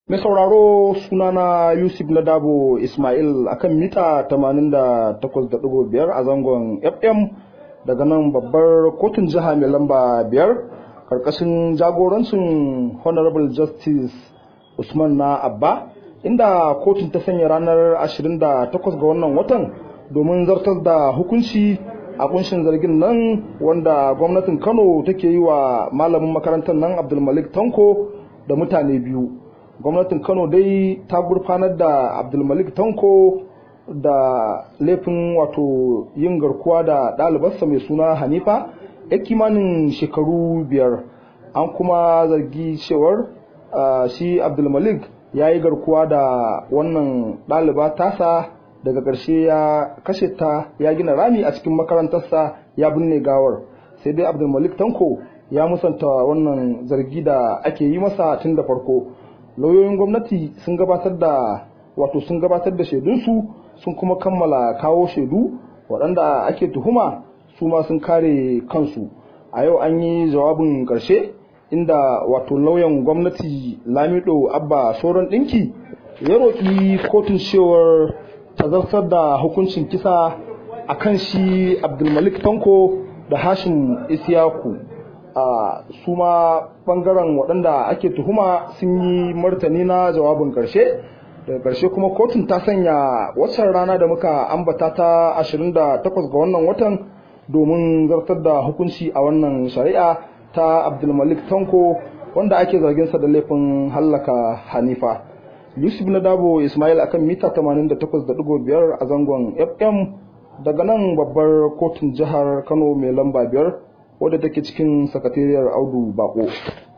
Mai sauraro sunana Yusuf Nadabo Ismail akan mita 88.5 a zangon FM daga nan babbar kotun jiha mai lamba biyar karkashin jagorancin Honorable Justice Usman na Abba inda kotun ta sanya ranar 28 ga wannan watan domin zartar da hukunci a kunshin zargin nan wanda gwamnatin Kano take yi wa malamin makarantar nan Abdulmalik Tanko da mutane biyu. gwamnatin kano dai ta gurfanar da abdulmalik tanko da laifin wato yin garkuwa da ɗalibarsa mai suna hanifa ya kimanin shekaru biyar an kuma zargi cewar shi abdulmalik ya yi garkuwa da wannan ɗaliba tasa daga ƙarshe ya kashe ta ya gina rami a cikin makarantarsa ya binne gawar sai dai abdulmalik tanko ya musanta wannan zargi da ake yi masa tun da farko lauyoyin gwamnati sun gabatar da wato sun gabatar da shaidunsu sun kuma kammala kawo shaidu waɗanda ake tuhuma su ma sun kare kansu a yau an yi jawabin ƙarshe inda wato lauyan gwamnati lamido abba sauran ɗinki ya roƙi kotun cewar ta zartar da hukuncin kisa a kan shi abdulmalik tanko da hashim isiyaku a su ma bangaren waɗanda ake tuhuma sun yi martani na jawabin ƙarshe daga ƙarshe kuma kotun ta sanya waccan rana da muka ambata ta 28 ga wannan watan domin zartar da hukunci a wannan shari'a ta abdulmalik tanko wanda ake zarginsa da laifin hallaka hanifa yusuf na dabo ismail akan mita 88.5 a zangon fm daga nan babbar kotun jihar kano mai lamba biyar wadda take cikin sakatariyar audu bako